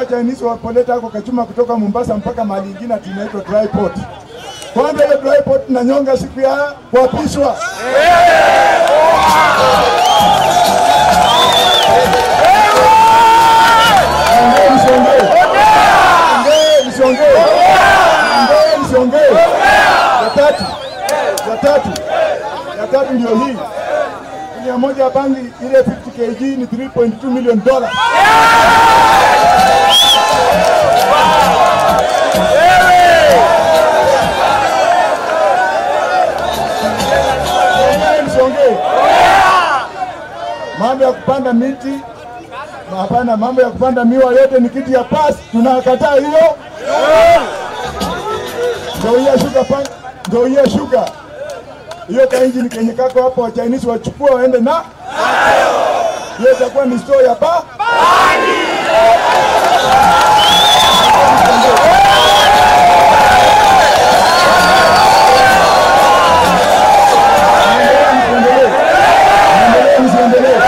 Chinese wapoleta ako kachuma kutoka Mombasa mpaka mahali ingine ati inaitwa dry port. Kwanza ile dry port nanyonga siku ya kuapishwa. Ongea msiongee. Ongea msiongee. Ongea msiongee. Ya tatu. Ya tatu. Ya tatu ndio hii. Mia moja ya bangi ile 50 kg ni 3.2 million dollars. Ongea msiongee. Mambo ya kupanda miti hapana, mambo ya kupanda miwa yote ni kitu ya pasi, tunakataa hiyo. Ndio hiyo shuka pa, ndio hiyo shuka hiyo ka injini kenye kako hapo, wa Chinese wachukua waende na hiyo, itakuwa ni store ya ba Msiendelee. Msiendelee, msiendelee.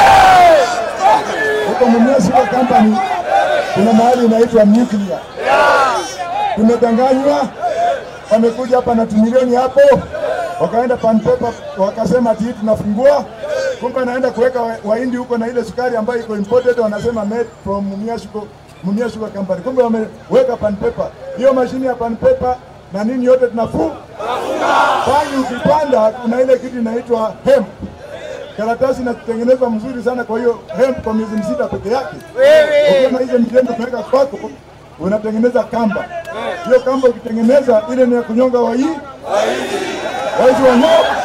Huko Mumia Sugar Company kuna mahali inaitwa nuclear. Tumedanganywa, wamekuja hapa na tumilioni hapo, wakaenda pan paper, wakasema ati hii tunafungua, kumbe anaenda kuweka wa- wahindi huko na ile sukari ambayo iko imported, wanasema made from Mumia Sugar, Mumia Sugar Company, kumbe wameweka pan paper. Hiyo mashine ya pan paper na nini yote tunafu bangi, ukipanda kuna ile kitu inaitwa hemp karatasi inatengenezwa mzuri sana. Kwa hiyo hemp kwa miezi msita peke yake, ukiwa na hizo mitendo unaweka kwako, unatengeneza kamba. Hiyo kamba ukitengeneza ile ni ya kunyonga wai waizi wa nyoka.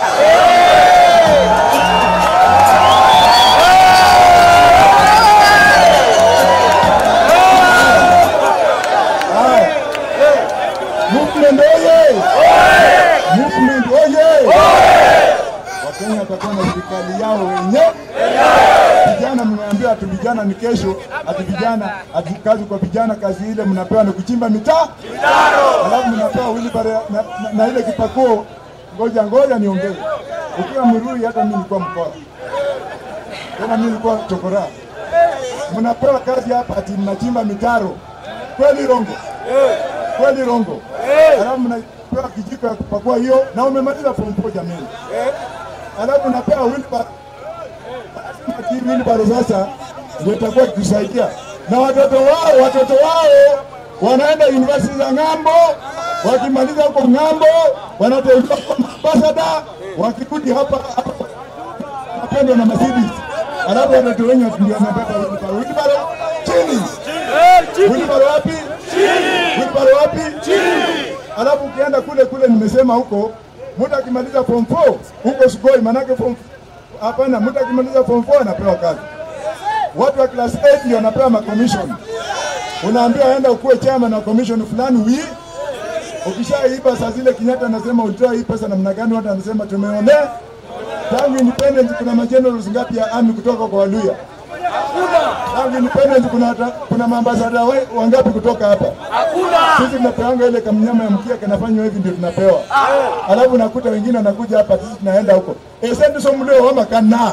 Haya. Movement oye! Movement oye! Wakenya watakuwa na serikali yao wenyewe. Vijana mnaambiwa ati vijana ni kesho, ati vijana ati kazi kwa vijana, kazi ile mnapewa ni kuchimba mitaa, alafu mnapewa wheelbarrow na, na, na ile kipakuo. Ngoja ngoja niongee, ukiwa Mrui, hata mimi nilikuwa mkoa tena, mimi nilikuwa chokora. Mnapewa kazi hapa ati mnachimba mitaro, kweli Rongo? Kweli Rongo? Alafu mnapewa kijiko ya kupakua hiyo, na umemaliza form four jamani alafu unapewa wheelbarrow. Ati wheelbarrow sasa ndio itakuwa ikitusaidia na watoto wao, watoto wao wanaenda university za ng'ambo, wakimaliza huko ng'ambo wanateuliwa kwa ambasada, wakirudi hapa hapa wanapendwa na Mercedes, alafu watoto wenye ndio wanabeba wheelbarrow. Wheelbarrow chini, wheelbarrow wapi? Wheelbarrow wapi? Alafu ukienda kule kule, nimesema huko, mtu akimaliza form 4 huko Sugoi, manake form hapana, mtu akimaliza form 4 anapewa kazi. Watu wa class 8 ndio wanapewa ma commission. Unaambiwa aenda ukuwe chama na commission fulani wi ukishaiba saa zile Kenyatta anasema ulitoa hii pesa namna gani? Watu anasema tumeonea. Tangu independence kuna magenerals ngapi ya army kutoka kwa Waluya? Tangu independence kuna hata- kuna maambasada wa- wangapi kutoka hapa? Sisi tunapeanga ile kamnyama ya mkia kanafanywa hivi ndio tunapewa. Alafu nakuta wengine wanakuja hapa sisi tunaenda huko. Esendu so mlio wama kana.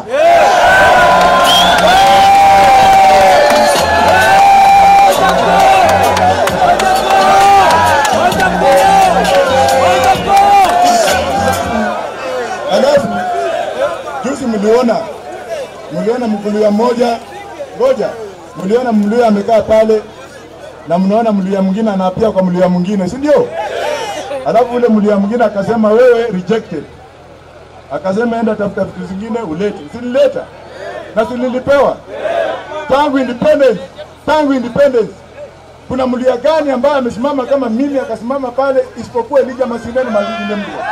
Alafu juzi mliona mliona mkulia mmoja, ngoja, mliona mluya amekaa pale na mnaona mluya mwingine anapia kwa mluya mwingine, si ndio? Alafu ule mluya mwingine akasema wewe rejected, akasema enda tafuta vitu zingine ulete. Silileta na sililipewa tangu independence, tangu independence. Kuna mluya gani ambaye amesimama kama mimi akasimama pale isipokuwa Elijah Masindani Malindi Mlio?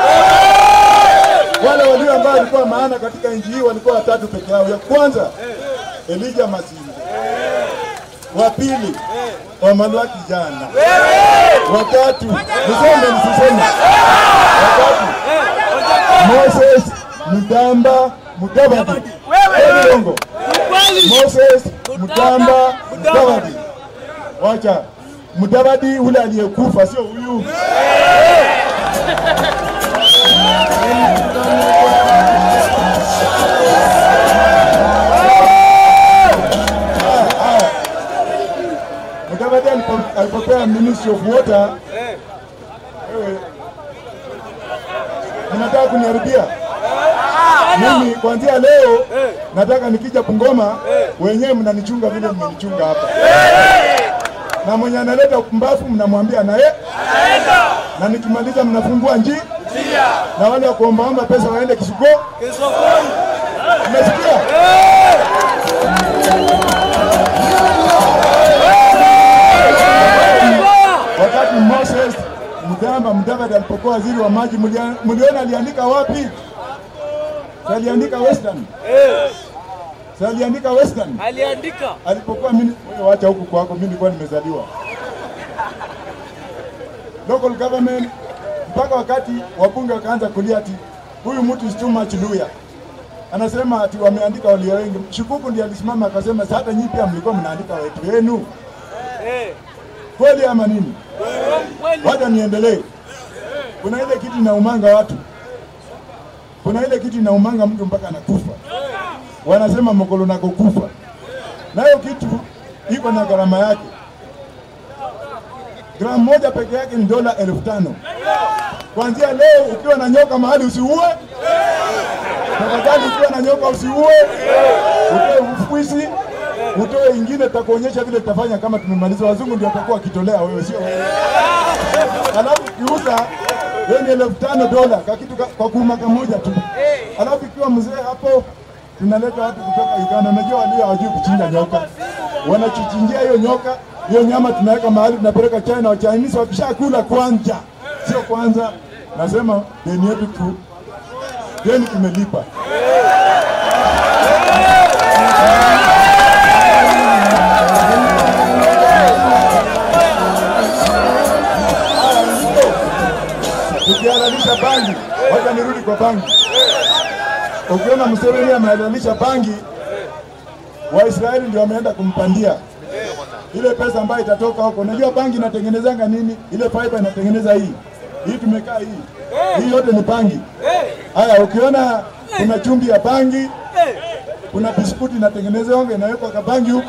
wale walio ambao walikuwa maana katika nchi hii walikuwa watatu peke yao. Ya kwanza Elijah Masinde, wa pili Wamalwa kijana, watatu niseme nisiseme, watatu Moses Mutamba Mudavadi, Kweli Longo? Moses Mutamba Mudavadi, wacha Mudavadi ule aliyekufa, sio huyu. Mudavadi alipo- alipopewa Ministry of Water, wewe unataka kuniharibia mimi. Kuanzia leo nataka nikija Bungoma, wenyewe mnanichunga vile mmenichunga hapa, na mwenye analeta upumbavu mnamwambia naye, na nikimaliza mnafungua njia, na wale wa kuombaomba pesa waende Kisuko. Umesikia? Wakati Moses Mdamba Mudavadi alipokuwa waziri wa maji, mulia- muliona aliandika wapi? Si aliandika Western, si aliandika Western aliandika alipokuwa mimi. Wewe wacha huku kwako, mimi nilikuwa nimezaliwa local government, mpaka wakati wabunge wakaanza kulia ati huyu mtu is too much lawyer. Anasema ati wameandika walio wengi. Shikuku ndiye alisimama akasema, "Sasa hata nyinyi pia mlikuwa mnaandika wetu wenu, eh, kweli ama nini?" kweli Wacha niendelee. Kuna ile kitu inaumanga watu, kuna ile kitu inaumanga mtu mpaka anakufa. Wanasema mokolo nako kufa, nayo kitu iko na gharama yake. Gramu moja peke yake ni dola elfu tano. Kuanzia leo, ukiwa na nyoka mahali usiue. Tafadhali, ukiwa na nyoka usiue, utoe ufwisi, utoe ingine, tutakuonyesha vile tutafanya kama tumemaliza. Wazungu ndio watakuwa wakitolea wewe, sio wewe alafu ukiuza hiyo ni elfu tano dola kwa kitu ka- kwa kuuma kamoja tu. Alafu ikiwa mzee hapo, tunaleta watu kutoka Uganda. Unajua walio hawajui kuchinja nyoka, wanachichinjia hiyo nyoka, hiyo nyama tunaweka mahali, tunapeleka China. Wa Chinese wakishakula kwanza, sio kwanza, nasema deni yetu tu, deni tumelipa. tukihalalisha bangi, wacha nirudi kwa bangi. Ukiona Museveni amehalalisha bangi, Waisraeli ndio wameenda kumpandia ile pesa ambayo itatoka huko. Unajua bangi inatengenezanga nini? Ile fiber inatengeneza hii hii, tumekaa hii hii, yote ni bangi. Haya, ukiona kuna chumvi ya bangi, kuna biskuti inatengenezwa inawekwa kwa bangi huko,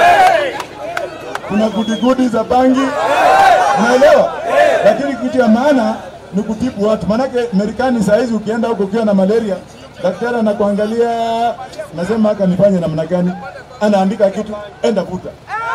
kuna gudigudi za bangi, unaelewa? Lakini kitu ya maana ni kutibu watu, maanake Marekani saa hizi ukienda huko ukiwa na malaria, daktari anakuangalia, nasema haka nifanye namna gani, anaandika kitu, enda vuta.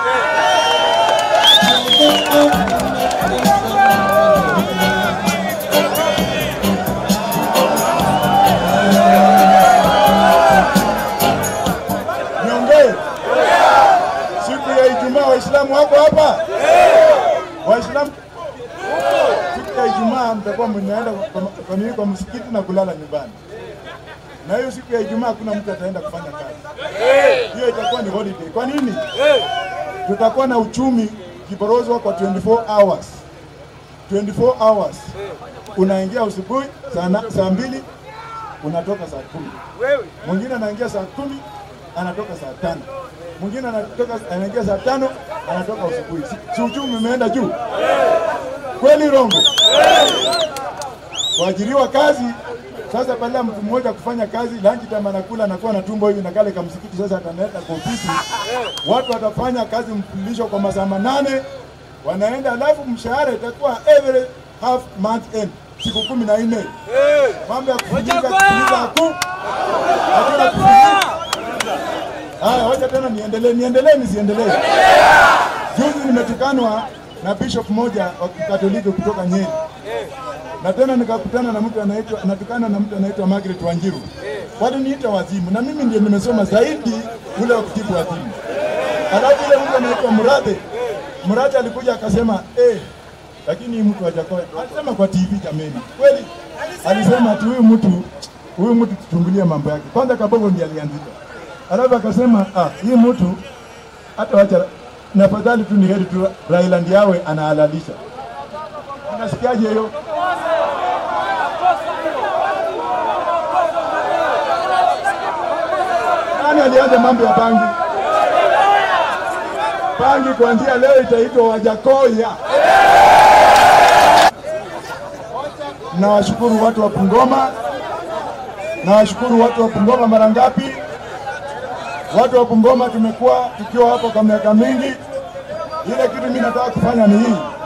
Niongee siku ya Ijumaa, Waislamu wako hapa? Waislamu siku ya Ijumaa mtakuwa mnaenda kwa- kwa nini? Kwa msikiti na kulala nyumbani, na hiyo siku ya Ijumaa hakuna mtu ataenda kufanya kazi, hiyo itakuwa ni holiday. Kwa nini? Tutakuwa na uchumi kiborozwa kwa 24 hours 24 hours, unaingia asubuhi saa na- saa mbili unatoka saa kumi wewe mwingine anaingia saa kumi anatoka saa tano mwingine anatoka anaingia saa tano anatoka asubuhi. Si- Si uchumi umeenda juu kweli? Rongo kuajiriwa kazi sasa, badala ya mtu mmoja kufanya kazi lunch time anakula anakuwa na tumbo hivi na kale kamsikiti, sasa atanaleta kwa ofisi, watu watafanya kazi mfululizo kwa masaa manane wanaenda, alafu mshahara itakuwa every half month end, siku kumi na nne. Mambo ya kufuliza Wachakoya! kufuliza haku hakuna kufuliza. Haya, wacha tena niendelee, niendelee nisiendelee? Juzi nimetukanwa na bishop moja wa Kikatoliki kutoka Nyeri, na tena nikakutana na mtu anaitwa natukana na mtu anaitwa Margaret Wanjiru. Waliniita wazimu, na mimi ndio nimesoma zaidi ule wa kutibu wazimu. Alafu ile mtu anaitwa Murathe, Murathe alikuja akasema eh, lakini hii mtu hajakoa. Alisema kwa TV jameni, kweli alisema ati huyu mtu huyu mtu tuchungulie mambo yake kwanza. Kabogo ndiye alianzisha, alafu akasema ah, hii mtu hata wacha na afadhali tu ni heri tu Raila ndiye awe anahalalisha. Unasikiaje hiyo? Nani alianza mambo ya bangi? Bangi kuanzia leo itaitwa Wajakoya. Nawashukuru watu wa Bungoma, nawashukuru watu wa Bungoma mara ngapi? Watu wa Bungoma tumekuwa tukiwa hapo kwa miaka mingi. Ile kitu mimi nataka kufanya ni hii,